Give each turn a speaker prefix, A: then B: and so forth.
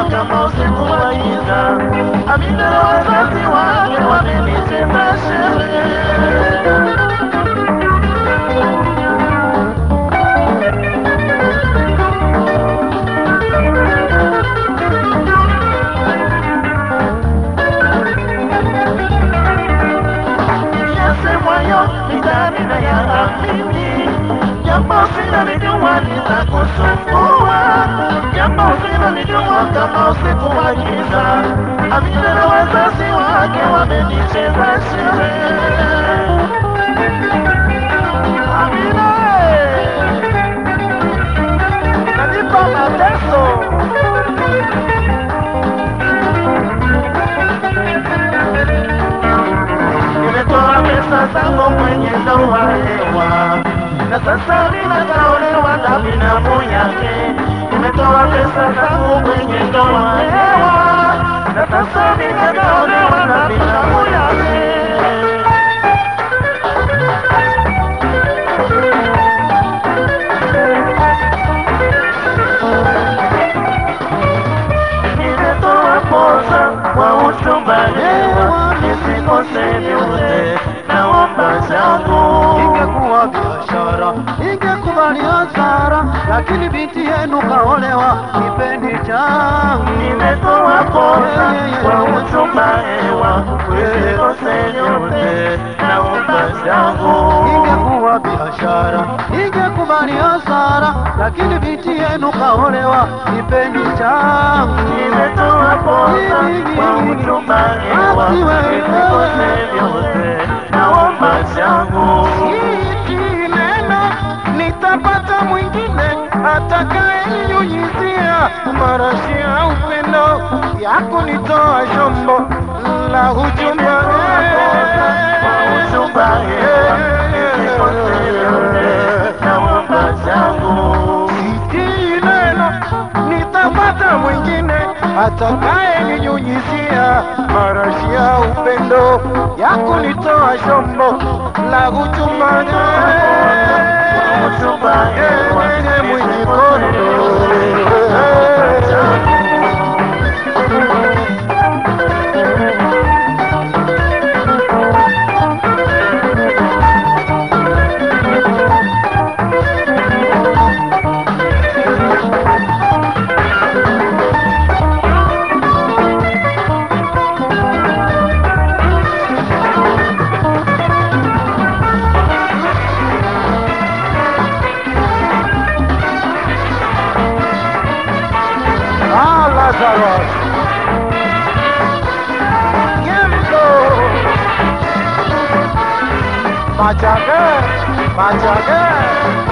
A: kama usiku wa giza. Amina na wazazi wake wamenicheza sherehe. yasemwayo mitaani na ya amini, jambo usilolijua litakusumbua, jambo usilolijua kama usiku wa giza. Amina na wazazi wake wamenicheza sherehe. Amina eh, nanipa mateso nimetoa pesa zangu kwenye ndoa hewa, na sasa ninakaolewa na binamu yake. Nimetoa pesa zangu kwenye ndoa hewa, na sasa ninakaolewa na binamu yake. Nimetoa posa kwa uchumba hewa, nisikose vyote, naomba zangu
B: ingekuwa biashara, ingekuwa ni hasara, lakini binti yenu kaolewa kipendi changu.
A: Nimetoa posa kwa uchumba hewa, nisikose vyote, naomba zangu
B: Ingekuwa biashara, ingekuwa ni hasara, lakini binti yenu kaolewa kipendi changu.
A: Nimetoa posa kwa uchumba hewa, nisikose vyote, naomba zangu
B: Hiki neno nitapata mwingine atakayenyunyizia marashi ya upendo ya kunitoa shombo la uchumba.
A: uchumba hewa, nisikose vyote, naomba zangu
B: Hiki neno nitapata mwingine atakayenyunyizia marashi ya upendo ya kunitoa shombo la uchumba.
A: uchumba hewa,
B: mwenye kondo Ah, Lazarus. Yembo. Machage, machage.